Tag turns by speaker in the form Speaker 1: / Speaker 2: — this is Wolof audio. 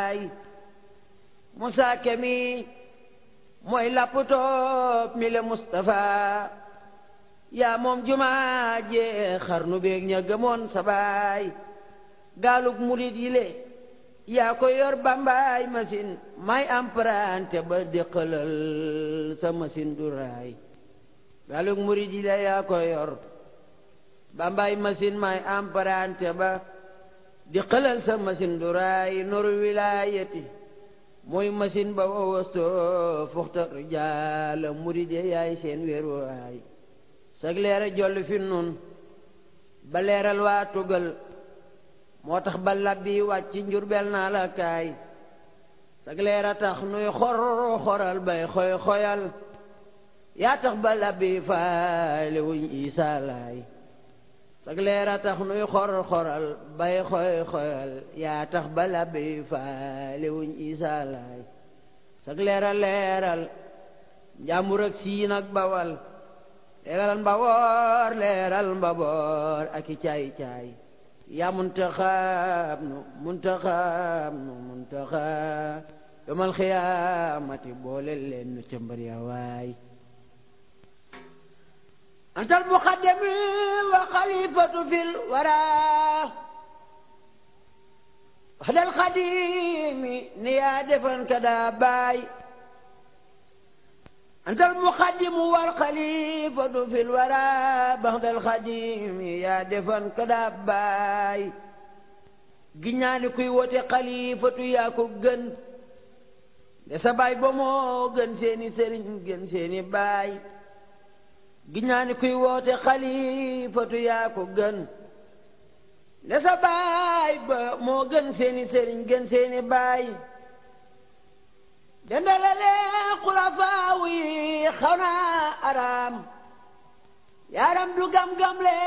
Speaker 1: baay Musaa Kemi mooy lapputoo mi le Mustafa yaa moom jumaa jee xarnu beeg ña gëmoon sa baay gaalug murit yi le yaa ko yor bambaay machine may emprunté ba déqalal sa machine du raay gaalug murit yi le yaa ko yor bambaay machine may emprunté ba déqalal sa machine du raay noru wilaayati mooy machine ba wawasto fuxta jaala murit yi yaay seen wéeruwaay sag leera jolli fi nun ba leeral waa tugal moo tax ba labbi wàcc njurbel naa la kaay sag leera tax nuy xor xoral bay xoy xoyal yaa tax ba labbi faale wuñ isaa laay sag leera tax nuy xor xoral bay xoy xoyal yaa tax ba labbi faale wuñ isaa laay sag leera leeral njàmbur ak siin ak bawal leeral mbaboor leeral mbaboor ak i caay caay yaa muntaxaab nu muntaxaab nu muntaxaab yomal xiyaamati boole leen nu cëmbar ya waay antal muqaddami wa xalifatu fil wara waxdal xadimi ni yaa defan ka daa baay أنت المقدم والخليفة في الورى بعد الخديم يا دفن كداباي giñaani kuy wote xalifatu yaa ko gën de sa baay ba moo gën seeni sëriñ gën seeni baay giñaani kuy woote xalifatu yaa ko gën de sa baay ba moo gën seeni sëriñ gën seeni baay dendalale xulafaaw yi xaw naa araam yaaram du gam-gam le